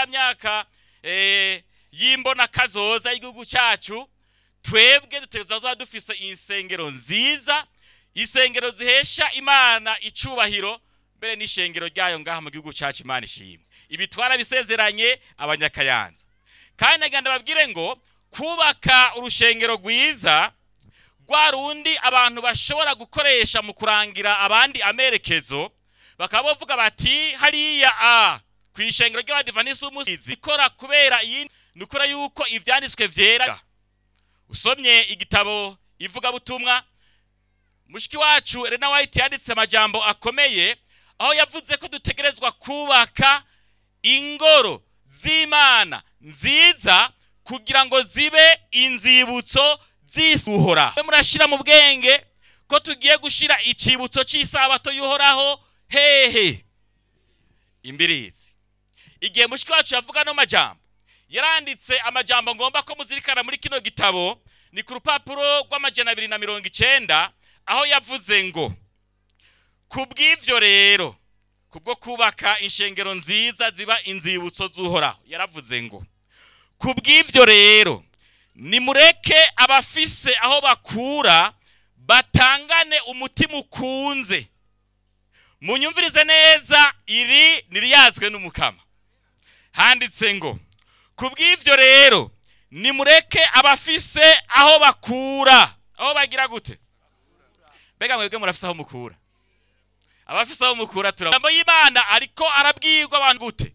ya myaka eh, y'imbona kazoza y'igihugu cyacu twebwe dutegerezwa kuba dufise insengero nziza insengero zihesha imana icubahiro mbere n'ishengero ryayo ngaha mu gihugu cyacu imana ishimwe ibi twarabisezeranye abanyakayanza kandi nagenda babwire ngo kubaka urushengero rwiza rwa rundi abantu bashobora gukoresha mu kurangira abandi amerekezo bakaba bavuga bati hariya a ku ishengero ry'abadivanisi w'umusizi ikora kubera iyi ni ukora yuko ibyanditswe byera usomye igitabo ivugabutumwa mushiki wacu Elena White yanditse amajambo akomeye aho yavuze ko dutegerezwa kubaka ingoro z'imana nziza kugira ngo zibe inzibutso z'isuhora murashira mu bwenge ko tugiye gushira icibutso cy'isabato y'uhoraho hehe imbirizi igihe mushiki wacu yavuga no majambo yaranditse amajambo ngomba ko muzirikana muri kino gitabo ni ku rupapuro rw'amajana abiri na mirongo icenda aho yavuze ngo ku bw'ivyo rero kubwo kubaka inshengero nziza ziba inzibutso z'uhoraho yaravuze ngo ku bw'ivyo rero nimureke abafise aho bakura batangane umutima ukunze munyumvirize neza iri niriyazwe n'umukama handitse ngo ku bw'ivyo rero nimureke abafise aho bakura aho bagira gute mbega mwebwe murafise aho mukura abafise aho mukura tura ijambo y'imana ariko arabwirwa abantu gute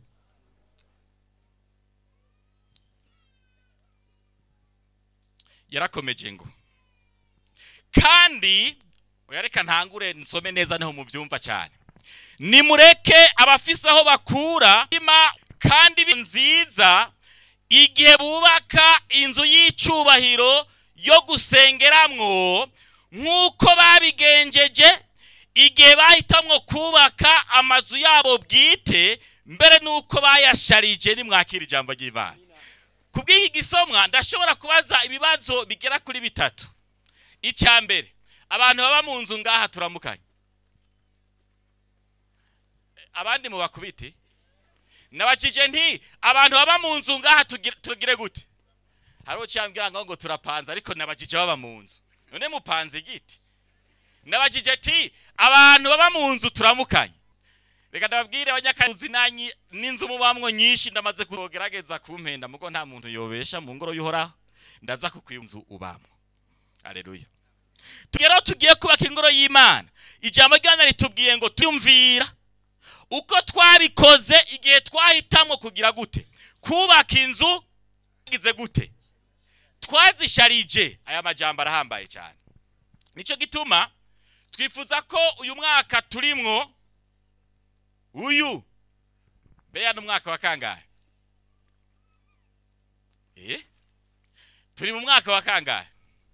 yarakomeje ngo kandi oya reka ntangure nsome neza niho mubyumva cyane nimureke abafise aho bakura ima kandi bi- nziza igihe bubaka inzu y'icubahiro yo gusengeramwo nk'uko babigenjeje igihe bahitamwo kubaka amazu yabo bwite mbere n'uko bayasharije nimwakira ijambo ry'imana ku bw'iki gisomwa ndashobora kubaza ibibazo bigera kuri bitatu icya mbere abantu baba mu nzu ngaha turamukanye abandi mu bakubiti nabakije nti abantu baba mu nzu ngaha tugire- tugire gute hari ucyambwira ngo ngo turapanze ariko nabakije baba mu nzu none mupanze igiti nabakije ti abantu baba mu nzu turamukanye reka ndababwire abanyakazi nanyi n'inzu mubamwo nyinshi ndamaze kugerageza kumpenda mugo nta muntu yobesha mu ngoro y'uhoraho ndaza kukwiye inzu ubamwo aleluya tugeraho tugiye kubaka ingoro y'imana ijambo ry'imana ritubwiye ngo tuyumvira uko twabikoze igihe twahitamwo kugira gute kubaka inzu twagize gute twazisharije aya majambo arahambaye cyane nicyo gituma twifuza ko uyu mwaka turimwo uyu beya n'umwaka wa kangahe eh turi mu mwaka wa kangahe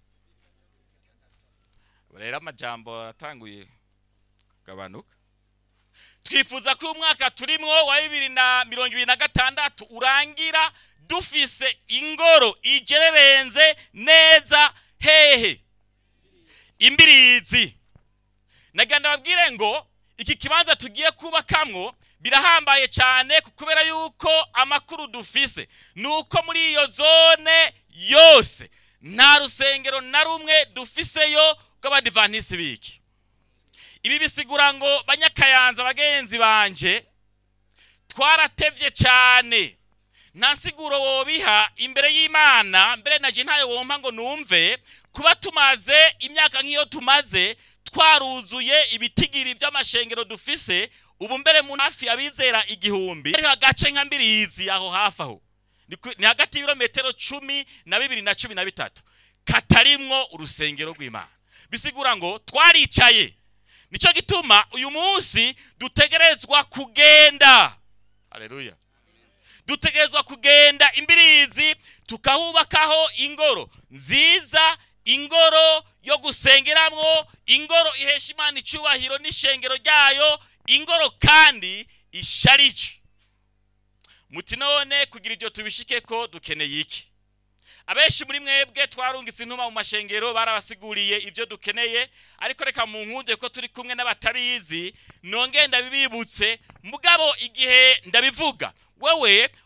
rero amajambo aratanguye kugabanuka twifuza ko uyu mwaka turimwo wa bibiri na mirongo ibiri na gatandatu urangira dufise ingoro igererenze neza hehe imbirizi nagira ndababwire ngo iki kibanza tugiye kubakamwo birahambaye cyane kubera yuko amakuru dufise ni uko muri iyo zone yose nta rusengero na rumwe dufiseyo rw'abadivanisi biki ibi bisigura ngo banyakayanza bagenzi banje twaratevye cyane nta siguro wobiha imbere y'imana mbere naje ntayo wompa ngo numve kuba tumaze imyaka nk'iyo tumaze twaruzuye ibitigiri by'amashengero dufise ubu mbere mu hafi abizera igihumbi ari agace nka mbirizi aho hafi aho ni ku- ni hagati y'ibirometero cumi na bibiri na cumi na bitatu katarimwo urusengero rw'imana bisigura ngo twaricaye nicyo gituma uyu munsi dutegerezwa kugenda haleluya dutegerezwa kugenda imbirizi tukahubakaho ingoro nziza ingoro yo gusengeramwo ingoro ihesha imana icyubahiro n'ishengero ryayo ingoro kandi isharije muti none kugira ibyo tubishike ko dukeneye iki abenshi muri mwebwe twarungitse intuma mu mashengero barabasiguriye ibyo dukeneye ariko reka mu nkunde ko turi kumwe n'abatabizi nongeye ndabibibutse mugabo igihe ndabivuga wewe